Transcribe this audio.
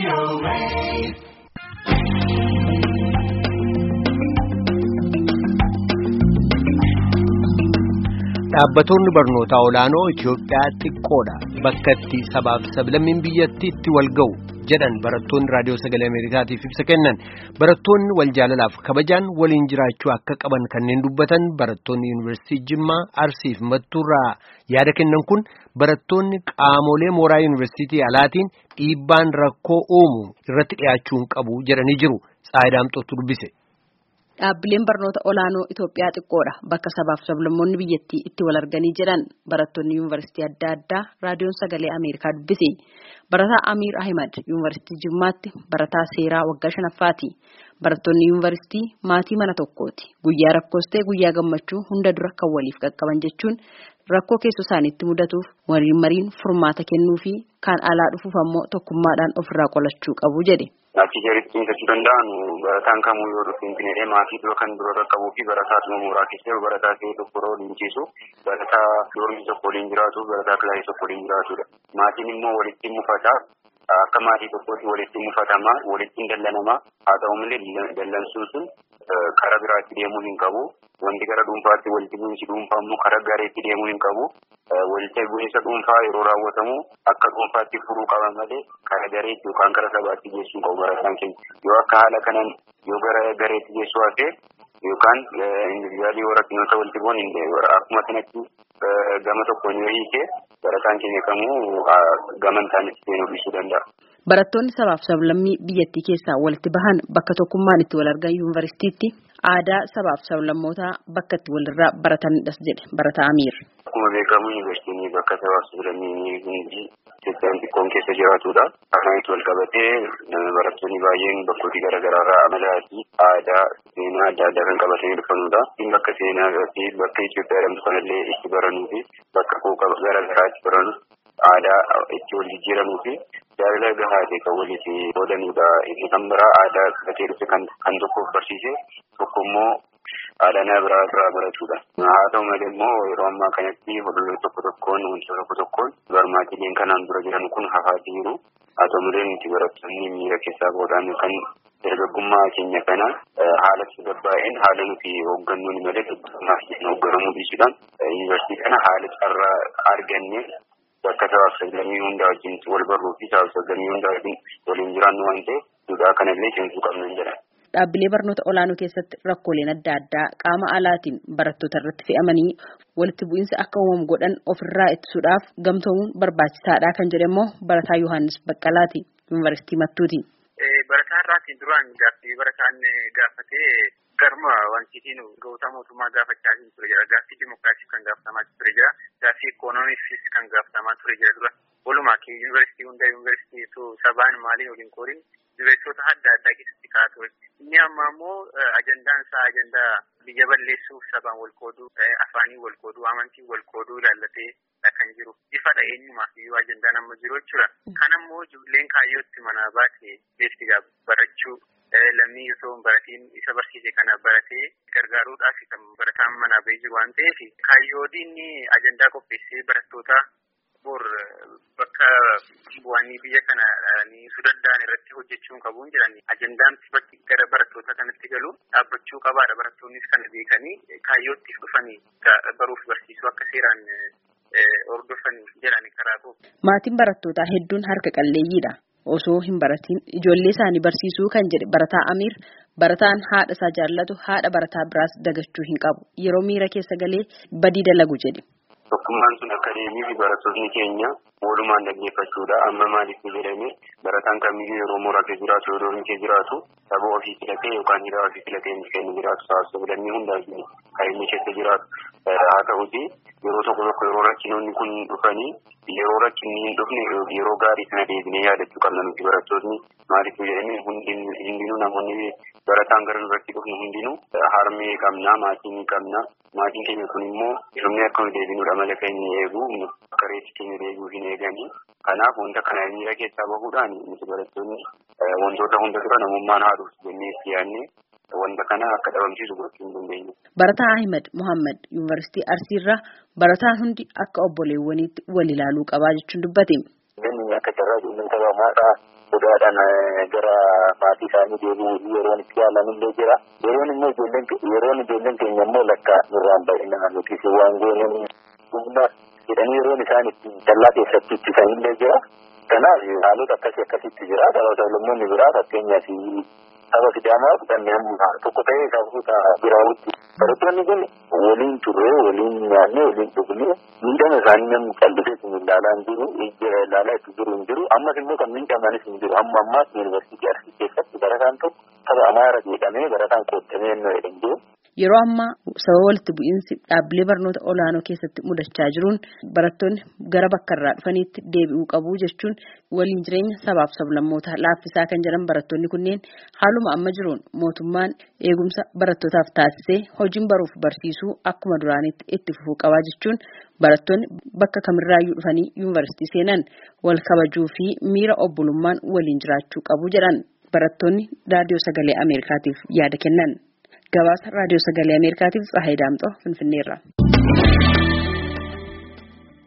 Dhaabbattoonni barnootaa olaanoo Itoophiyaa xiqqoodha. Bakka itti sabaaf sablammiin biyyattii itti wal ga'u jedhan barattoonni raadiyoo sagalee Ameerikaatiif ibsa kennan. Barattoonni wal jaalalaaf kabajaan waliin jiraachuu akka qaban kanneen dubbatan barattoonni Yuunivarsiitii Jimmaa Arsiif Mattuurraa yaada kennan kun barattoonni qaamolee mooraa Yuunivarsiitii alaatiin dhiibbaan rakkoo uumu irratti dhiyaachuu hin qabu jedhanii jiru. Tsaayidaamxootu dubbise. Dhaabbileen barnoota olaanoo Itoophiyaa xiqqoodha. Bakka sabaaf sablammoonni biyyattii itti wal arganii jiran barattoonni yuunivarsiitii adda addaa raadiyoon sagalee Ameerikaa dubbise. Barataa Amiir Ahimad yuunivarsiitii Jimmaatti barataa seeraa waggaa shanaffaati. Barattoonni yuunivarsiitii maatii mana tokkooti. Guyyaa rakkoos ta'e guyyaa gammachuu hunda dura kan waliif qaqqaban jechuun rakkoo keessoo isaaniitti mudatuuf waliin mariin furmaata kennuu fi kan alaa dhufuuf ammoo tokkummaadhaan ofirraa qolachuu qabu jedhe. Achi jaritti jechuu danda'an barataan kamuu yoo dhufu finfinnee maatii dura kan dura qaqqabuu fi barataa dhuma mooraa keessa barataa ta'e tokko yeroo waliin ciisu barataa doormii tokko waliin jiraatu barataa kilaasii tokko waliin jiraatudha. Maatiin immoo walitti mufata akka maatii tokkootti walitti mufatama walitti dallanama haa ta'u malee dallansuun sun karaa biraatti deemuu hin qabu. Wanti gara dhuunfaatti walitti bu'iinsi dhuunfaa immoo karaa gareetti deemuu hin qabu. Walitti bu'iinsa dhuunfaa yeroo raawwatamu akka dhuunfaatti furuu qaba malee karaa gareetti yookaan karaa sabaatti geessuu qabu barataan keenya. Yoo akka haala kanaan yoo gara gareetti geessuu hafe yookaan indiviidiyaalii yoo rakkinoota walitti bu'an akkuma sanatti gama tokkoon yoo hiike barataan keenya kamuu gama isaanitti seenuu dhiisuu danda'a. Barattoonni sabaaf sablammii biyyattii keessaa walitti bahan bakka tokkummaan itti wal argan yuunivarsiitiitti aadaa sabaaf sablammootaa bakka itti walirraa baratanidhas jedhe barataa Amiir. Akkuma beekamu yuunivarsiitiin bakka sabaaf sablammii hundi Itoophiyaan xiqqoon keessa jiraatudha. Kanaanis wal qabatee barattoonni baay'een bakkooti garaagaraarraa amalaa fi aadaa seenaa adda addaa kan qabatanii dhufanudha. Bakka seenaa fi bakka Itoophiyaa jedhamtu kanallee itti baranuu fi bakka quuqa garaagaraa itti baranu aadaa itti wal jijjiiramuu fi jaalala gahaa ta'e kan waliif qoodanudha. Inni kan biraa aadaa qabatee dhufe kan tokkoof barsiise tokko immoo aadaa nama biraa irraa baratudha. Haa ta'u malee immoo yeroo ammaa kanatti hololloo tokko tokkoon wantoota tokko tokkoon barmaatileen kanaan dura jiran kun hafaatii jiru. Haa ta'u malee nuti barattoonni miira keessaa boodaan kan dargaggummaa keenya kana haala tasgabbaa'een haala nuti hooggannuun malee dargaggummaa keenya hoogganamuu dhiisuudhaan yuunivarsiitii kana haala carraa arganne bakka sabaaf sablammii hundaa wajjin wal barruu fi sabaaf sablammii hundaa wajjin waliin jiraannu waan ta'eef duudhaa kanallee cimsuu qabna jedha. Dhaabbilee barnoota olaanoo keessatti rakkooleen adda addaa qaama alaatiin barattoota irratti fe'amanii walitti bu'iinsa akka uumamu godhan ofirraa ittisuudhaaf gamtoomuun barbaachisaadha kan jedhe immoo barataa Yohaannis Baqqalaati yuunivarsiitii Mattuuti. Barataa irraatiin duraan gaaffii barataan gaafatee garma wantiitiin ga'oota mootummaa gaafachaa ture jira. Gaaffii dimokiraasiif kan gaafatamaa ture jira. Gaaffii ikoonomiifis kan gaafatamaa ture jira dura. Walumaa kee yuunivarsiitii hunda yuunivarsiitii sabaan maaliin waliin qoodin yuunivarsiitota adda addaa keessatti kaa'aa ture. Inni amma immoo ajandaan isaa ajandaa biyya balleessuuf sabaan wal qooduu, afaanii wal qooduu, amantii wal qooduu ilaallatee kan jiru. Ifadha eenyumaaf iyyuu ajandaan amma jiru jechuudha. Kan ammoo ijoolleen kaayyootti manaa baate beekti barachuu lammii osoo hin baratiin isa barsiise kana baratee gargaaruudhaaf kan barataan manaa bahee jiru waan ta'eef kaayyoodiin ajandaa qopheessee barattoota bor bakka bu'anii biyya kana niisuu danda'an irratti hojjechuun qabuun jiran ajandaan bakki gara barattoota kanatti galu dhaabbachuu qabaadha barattoonnis kana beekanii kaayyootti dhufanii baruuf barsiisuu akka seeraan hordofanii jedhani karaa koo. Maatiin barattootaa hedduun harka qalleeyyiidha. Osoo hin baratiin ijoollee isaanii barsiisuu kan jedhe barataa Amiir barataan haadha isaa jaallatu haadha barataa biraas dagachuu hin qabu. Yeroo miira keessa galee badii dalagu jedhe. Tokkummaan sun akka deemee fi barattoonni keenya walumaan dhaggeeffachuudha. Amma maaliif jedhame barataan kamiyyuu yeroo mooraa keessa jiraatu yeroo inni keessa jiraatu saba ofii filatee yookaan hidhaa ofii filatee inni keessa jiraatu sabaaf sablammii hundaa kan inni keessa jiraatu. Haa ta'uti yeroo tokko tokko yeroo rakkinoonni kun dhufanii yeroo rakkinni hin dhufne yeroo gaarii sana deebinee yaadachuu qabna nuti barattoonni maaliif jedhame hundinuu namoonni barataan gara duratti dhufnu hundinuu harmee qabna maatii ni qabna. Maatiin keenya kun immoo dhumni akka nu deebinuudha mala keenya eegu akka reetti keenya deebi'uu hin eeganii. Kanaaf wanta kana miira keessaa bahuudhaan nuti barattoonni wantoota hunda dura namummaan haadhuuf jennee itti yaadne wanta kana akka dhabamsiisu gochuu hin dandeenye. Barataa Ahmed Muhammad Yuunivarsiitii Arsiirraa barataan hundi akka obboleewwaniitti wal ilaaluu qabaa jechuun dubbate. Namni akka carraa uummata bamaadhaa sodaadhaan gara maatii isaanii deebi'uu yeroon itti yaalamillee jira. Yeroon immoo ijoolleen yeroon ijoolleen keenya immoo lakka nurraan baay'inaan nuti waan gooneen humna jedhanii yeroon isaan itti dallaa keessatti ittisanillee jira. Kanaaf haalota akkasii akkasitti jira. Saba sablammoonni biraa fakkeenyaaf saba sidaamaa kanneen tokko ta'ee sababoota biraawutti. Barattoonni kun waliin turre waliin nyaanne waliin dhugne miidhama isaanii namni callisee sun ilaalaa hin jiru ilaalaa itti jiru hin jiru ammas immoo kan miidhamanis hin jiru amma ammaas yuunivarsiitii arsii keessatti barataan tokko saba amaara jedhamee barataan qoodamee hin jedhan jiru. Yeroo ammaa sababa walitti bu'iinsi dhaabbilee barnoota olaanoo keessatti mudachaa jiruun barattoonni gara bakka irraa dhufaniitti deebi'uu qabu jechuun waliin jireenya sabaaf sablammootaa laaffisaa kan jedhan barattoonni kunneen haaluma amma jiruun mootummaan eegumsa barattootaaf taasisee hojiin baruuf barsiisuu akkuma duraanitti itti fufuu qabaa jechuun barattoonni bakka kamirraayyuu dhufanii yuunivarsiitii seenan wal kabajuu fi miira obbolummaan waliin jiraachuu qabu jedhan barattoonni raadiyoo sagalee Ameerikaatiif yaada kennan. gabaasa raadiyoo sagalee ameerikaatiif tsahayi daamxoo finfinneerra.